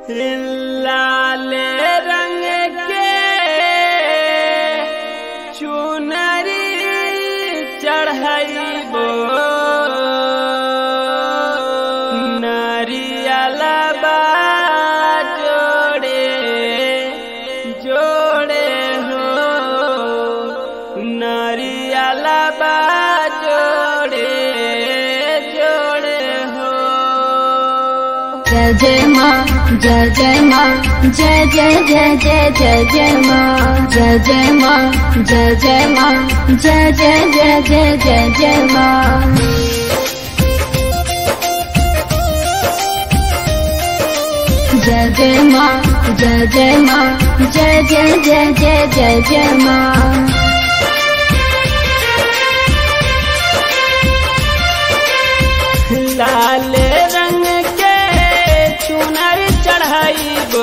लाले रंग के चुनरी चढ़ाइबो नरियलबा जोड़े जोड़े हो नरियलबा जोड़े जोड़े हो जय जय माँ जय जय माँ जय जय जय जय जय जय माँ जय जय माँ जय जय माँ जय जय जय जय जय जय माँ जय जय माँ जय जय माँ जय जय जय जय जय जय माँ लाल रंग के चुनर चढ़ाइबो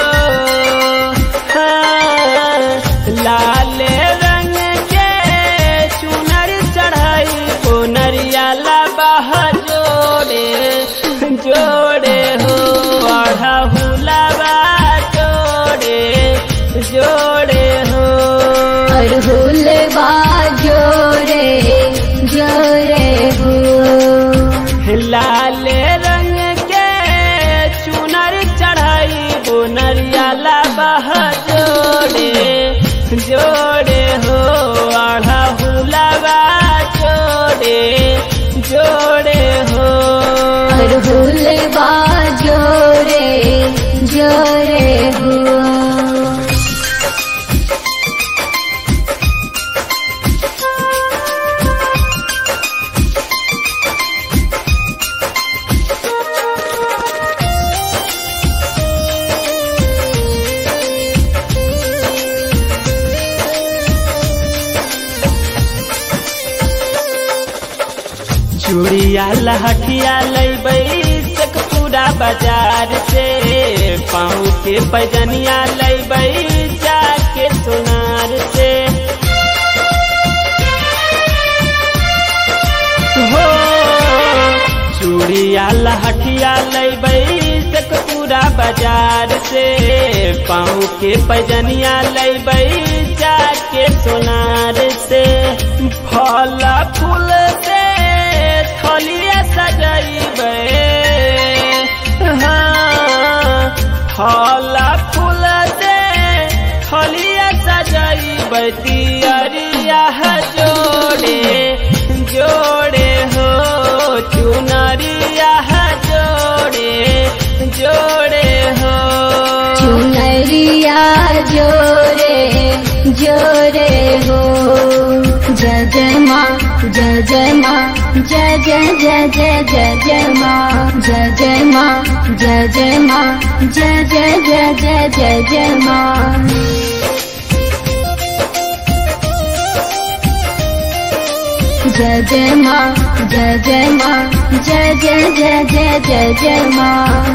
हाँ, लाल रंग के चुनर चढ़ाइबो नरियाला बाह जोड़े जोड़े हो अढ़हुलबा जोड़े जोड़े हो अरहुल जोरे जोरे हो लाल रंग के चुनर चढ़ाई वो नरियाला बह जोड़े जोड़े हो आढ़ा हुलावा जोड़े जोड़े हो अरहुल जोरे जोरे हो चूड़िया लहठिया लैबै तक पूरा बाजार से पाँव के पैजनिया लैबै जाके सोनार से हो चूड़िया लहठिया लैबै तक पूरा बाजार से पाँव के पैजनिया लैबै जाके सोनार से फल फूल से थलिया सजैबै हाँ फल फूल से थलिया सजैबै दियरिया जोड़े जोड़े हो चुनरिया जोड़े जोड़े हो चुनरिया जोरे जोरे हो जय जय माँ जय जय माँ जय जय जय जय जय जय माँ जय जय माँ जय जय माँ जय जय जय जय जय जय माँ जय जय माँ जय जय माँ जय जय जय जय जय जय माँ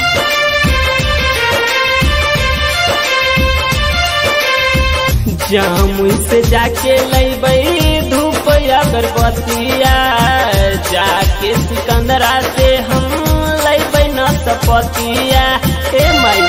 जामुन से जाके लैबै धूप अगरबत्तिया जाके सिकंदरा से हम लैबै न सपतिया हे माई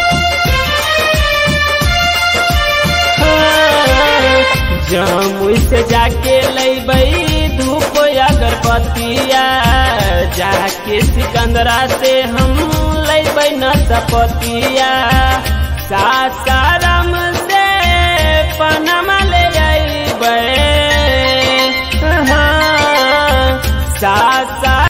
जामुन से जाके लैबै धूप अगरबत्तिया जाके सिकंदरा से हम लैबै न सपतिया सासाराम से पनमा ले अइबै हाँ, सासा